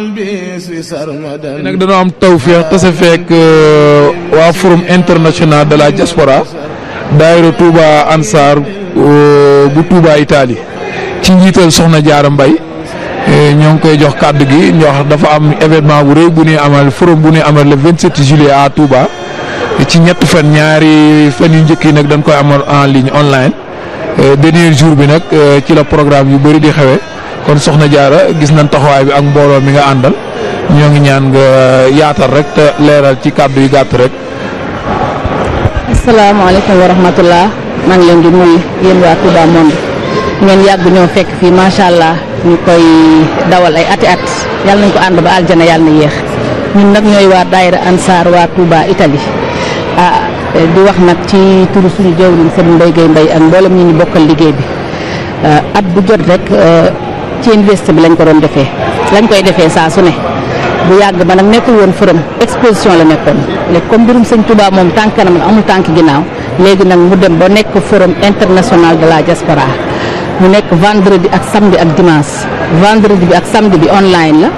nag dañoo am tawféex tase fekk waa forum international de la diaspora daayira Touba Ansar bu Touba Italie ci njiital Soxna Jaara Mbay ñoo ngi koy jox kàddu gi ñoo dafa am événement bu rëy bu ñuy amal forum bu ñuy amal le 27 juillet à Touba ci ñett fan ñaari fan yu njëkk yi nag dañ koy amal en ligne online dernier jour bi nag ci la programme yu bëri di xewe kon Soxna Jaara gis nañ taxawaay bi ak mbooloo mi nga àndal ñoo ngi ñaan nga yaatal rek te leeral ci kàddu yu gàtt rek. asalaamaaleykum wa rahmatullah maa ngi leen di nuyu yéen waa Touba Monde ngeen yàgg ñoo fekk fii macha allah ñu koy dawal ay ati at yàlla nañ ko ànd ba aljana yàlla na yéex ñun nag ñooy waa daayira Ansar waa Touba Italie ah di wax nag ci turu suñu jawriñ Serigne Mbaye Gueye Mbaye ak mboolem ñi ñu bokkal liggéey bi at bu jot rek ci université bi lañ ko doon defee lañ koy defee saa su ne. bu yàgg ba nag nekkul woon forum exposition la nekkoon léegi comme mbirum sëñ Touba moom tànk kanam amul tànk ginnaaw léegi nag mu dem ba nekk forum international de la diaspora mu nekk vendredi ak samedi ak dimanche vendredi bi ak samedi bi online la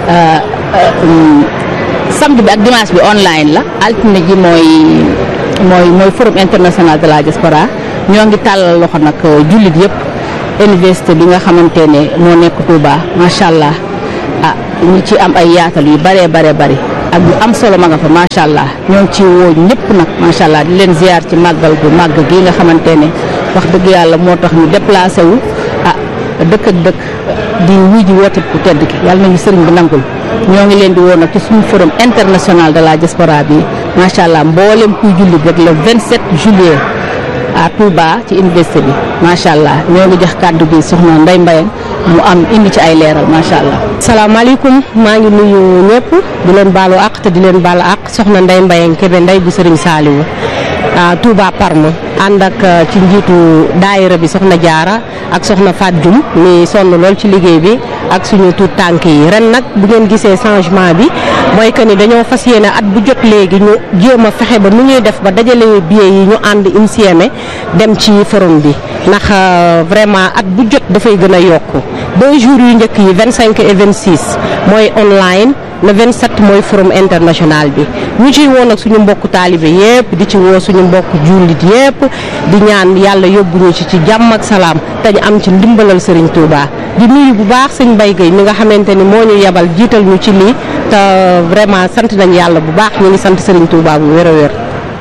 samedi bi ak dimanche bi online la altine ji mooy mooy mooy forum international de la diaspora ñoo ngi tàllal loxo nag jullit yëpp université bi nga xamante ne moo nekk Touba macha allah. ah ñu ci am ay yaatal yu bëree bare bëri ak yu am solo ma nga fa macha allah ñoo ngi ci woo ñëpp nag macha allah di leen ziar ci màggal gu màgg gi nga xamante ne wax dëgg yàlla moo tax ñu déplacé wu ah dëkk ak dëkk di wuy ji woote ku tedd gi yàlla nañu sëriñ bi nangul ñoo ngi leen di woo nag ci suñu forum international de la diaspora bi macha allah mboolem kuy jullit rek le 27 juillet à Touba ci université bi macha allah ñoo ngi jox kàddu gi soxna Ndeye Mbayang mu am indi ci ay leeral macha allah. salaamaaleykum maa ngi nuyu ñëpp di leen baalu àq te di leen baalu àq soxna Ndeye Mbayang Kébé Ndeye bu Serigne Saliou Touba Parme ànd ak ci njiitu daayira bi soxna Jaara ak soxna Fat Dioum mi sonn lool ci liggéey bi ak suñu tuut tànk yi ren nag bu ngeen gisee changement bi mooy que ni dañoo fas yéene at bu jot léegi ñu jéem a fexe ba nu ñuy def ba dajale billet yi ñu ànd insieme dem ci forum bi ndax vraiment at bu jot dafay gën a yokku deux jours yu njëkk yi vingt cinq et vingt six mooy online le 27 mooy forum international bi ñu ciy woo nag suñu mbokku taalibe yépp di ci woo suñu mbokku jullit yépp di ñaan yàlla yóbbu ñu ci ci jàmm ak salaam te ñu am ci ndimbalal Serigne Touba di nuyu bu baax sëñ Mbaye Gueye mi nga xamante ni moo ñu yebal jiital ñu ci lii te vraiment sant nañ yàlla bu baax ñu ngi sant Serigne Touba bu wér a wér.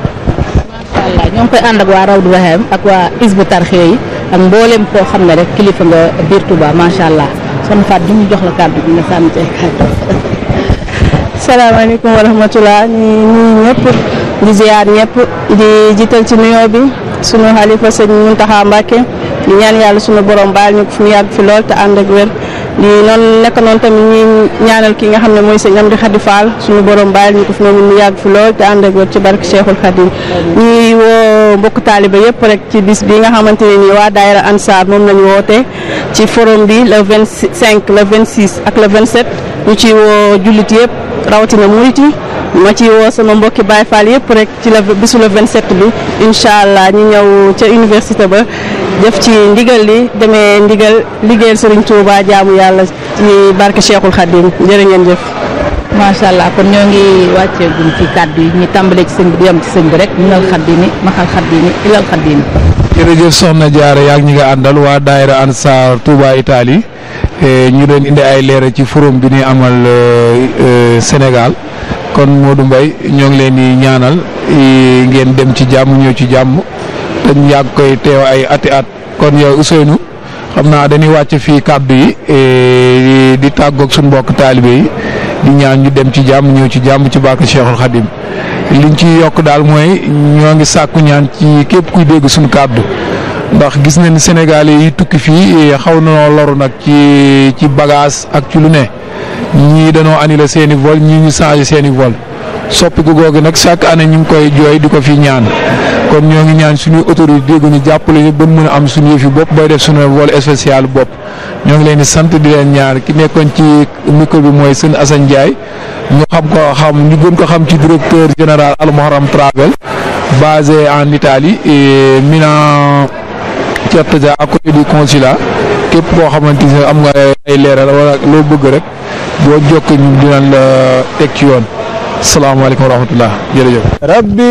macha allah ñoo ngi koy ànd ak waa Rawdu Rahim ak waa Isbu Tarxiya yi ak mboolem koo xam ne rek kilifa nga biir Touba macha allah soxna Fatou ñu jox la kàddu gi nga sànni ci ay kàddu. salaamaaleykum wa rahmatulah ñu nuyu ñëpp di ziar ñëpp di jiital ci nuyoo bi sunu xalifa sëñ Muntaxa Mbàkke di ñaan yàlla sunu borom baal ñu ko fu mu yàgg fi lool te ànd ak wér di noonu nekk noonu tamit ñuy ñaanal ki nga xam ne mooy sëñ Amdi Xadi Fall sunu borom baal ñu ko fi mu yàgg fi lool te ànd ak wér ci barke Cheikhul Khadim ñuy woo mbokku taaliba yëpp rek ci bis bi nga xamante ne nii waa daayira Ansar moom lañu woote ci forum bi le 25 le 26 ak le 27 ñu ciy woo jullit yëpp. rawatina murit yi ma ci woo sama mbokki Baye Fall yëpp rek ci la bisu le 27 bi incha allah ñu ñëw ca université ba def ci ndigal li demee ndigal liggéeyal Serigne Touba jaamu yàlla ci barke Cheikhul Khadim jërë ngeen jëf. macha allah kon ñoo ngi wàccee gun ci kàddu yi ñu tàmbalee ci sëñ bi di yem ci sëñ bi rek minal xaddimi maxal xaddimi ilal xaddimi. jërëjëf Soxna Jaara yaa ngi ñi nga àndal waa daayira Ansar Touba Italie ñu doon indi ay leeral ci forum bi ñuy amal Sénégal kon Modou Mbaye ñoo ngi leen di ñaanal ngeen dem ci jàmm ñëw ci jàmm te ñu yàgg koy teew ay ati at kon yow Ousseynou xam naa dañuy wàcc fii kàddu yi di tàggoog suñu mbokk taalibe yi di ñaan ñu dem ci jàmm ñëw ci jàmm ci barke Cheikhul Khadim liñ ci yokk daal mooy ñoo ngi sàkku ñaan ci képp kuy dégg suñu kàddu ndax gis nañ Sénégalais yi tukki fii xaw na loru nag ci ci bagage ak ci lu ne ñii dañoo annulé seen i vol ñii ñu changé seen i vol soppiku googu nag chaque année ñu ngi koy jooy di ko fi ñaan kon ñoo ngi ñaan suñuy autorité dégg ñu jàppale ñu ba mën a am suñu yëfi bopp bay def suñu vol spécial bopp ñoo ngi leen di sant di leen ñaar ki nekkoon ci micro bi mooy sëñ Assane Ndiaye ñu xam ko xam ñu gën ko xam ci directeur général Al Muharram Travel basé en Italie et Milan Certosa à côté du consulat képp koo xamante ne am nga ay leeral wala loo bëgg rek boo jokkoo ñu dinañ la teg ci yoon salaamaaleykum wa rahmatullah jërëjëf. rabbi